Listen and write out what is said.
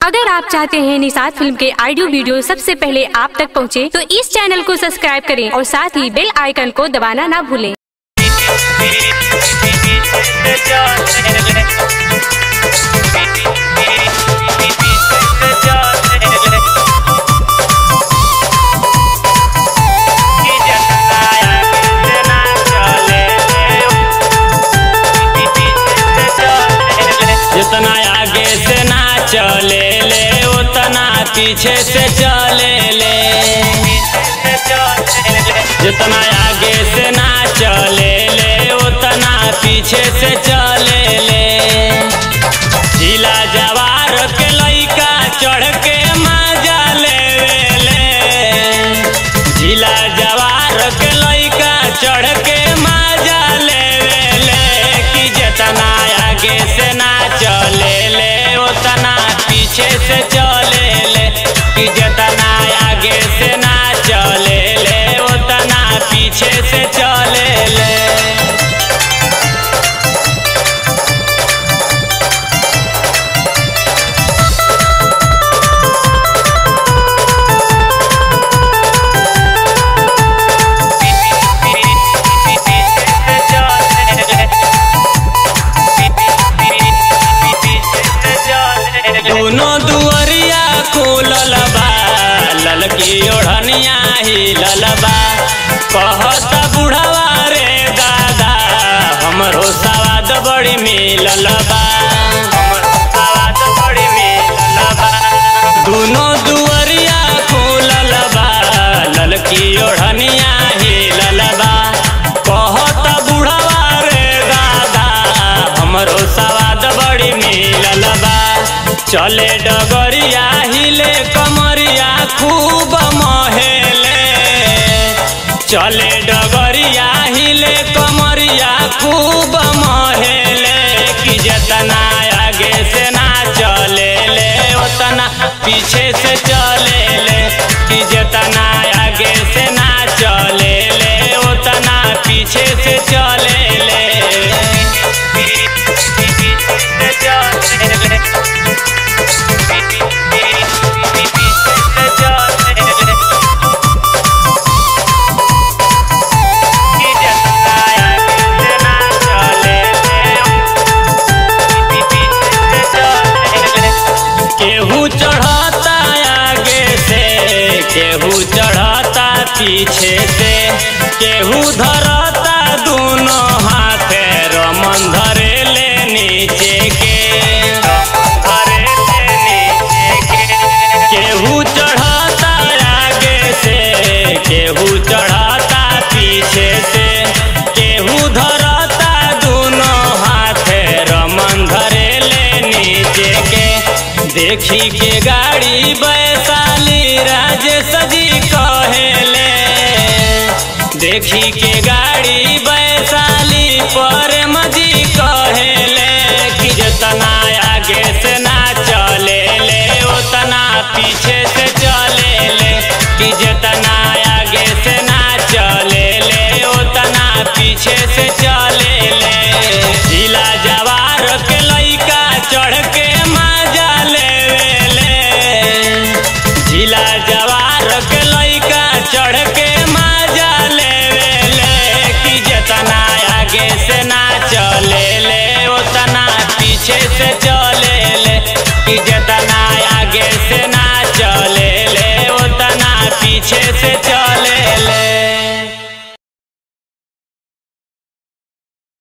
अगर आप चाहते हैं निषाद फिल्म के ऑडियो वीडियो सबसे पहले आप तक पहुंचे, तो इस चैनल को सब्सक्राइब करें और साथ ही बेल आइकन को दबाना ना भूलें जितना आगे से ना चले ले उतना पीछे से चले ले जितना आगे से ना चले ले उतना पीछे से चले ले जिला जवार के लइका चढ़ के मजा लेवे ले जिला जवार के लइका चढ़ के मजा लेवे ले कि जितना आगे से ना चले ले उतना पीछे से चले ले कि जितना आगे से ना चले ले उतना पीछे से चले ले दोनों दुअरिया खुलल बा ललकी ओढ़निया ही ललबा कहत बुढ़वा रे दादा हमरो सवाद बड़ी मिलल बा हमरो सवाद बड़ी मिलल बा दोनों दुअरिया खुलल बा ललकी ओढ़निया ही ललबा कहत बुढ़वा रे दादा हमरो सवाद बड़ी मिलल बा चले डगरिया हिले कमरिया खूब महेले चले डगरिया हिले कमरिया खूब महेले कि जितना आगे से ना चले ले उतना पीछे से चले ले कि जितना आगे से ना चले ले उतना पीछे से चले ले केहू चढ़ता आगे से केहू चढ़ता पीछे से केहू धरता दोनों हाथ रमन धरे ले नीचे के धरे ले नीचे के केहू चढ़ता आगे से केहू चढ़ता पीछे से केहू धरता दोनों हाथ रमन धरे ले नीचे के देखी के गाड़ी वैशाली राजेश जी कहेले देखी के गाड़ी वैशाली पर मजी कहेले कि जितना आगे से ना चले ले उतना पीछे से चले ले कि जितना आगे से ना चले ले उतना पीछे से चले ले जिला जवार के लइका चढ़ के मजा लेवे ले जिला जवार के लइका चढ़ के मजा लेवे ले कि जितना आगे से ना चले ले उतना पीछे से चले ले कि जितना आगे से